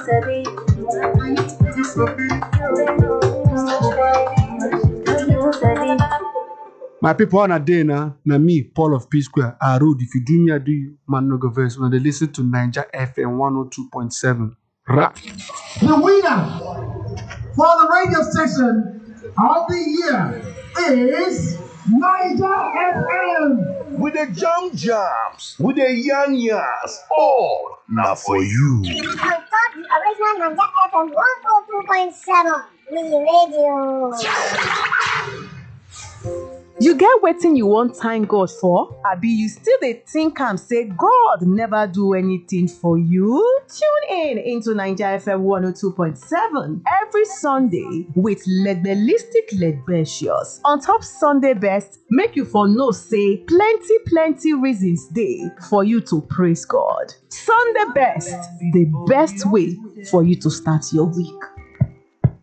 My people on a day now, na me, Paul of P Square, I road. If you do me, I do you. Man, no go verse. When they listen to Ninja FM 102.7. Rap. The winner for the radio station of the year is Niger FM. with the jump jams, with the yan yans, all now for you. On top the original Nanja FM 102.7 We radio. You get wetin you wan thank God for? Abi you still dey think am say God never do anything for you? Tune in into Naija FM 102.7 every Sunday with Legbelistic Legbetious. On top Sunday best, make you for know say plenty plenty reasons dey for you to praise God. Sunday best, the best way for you to start your week.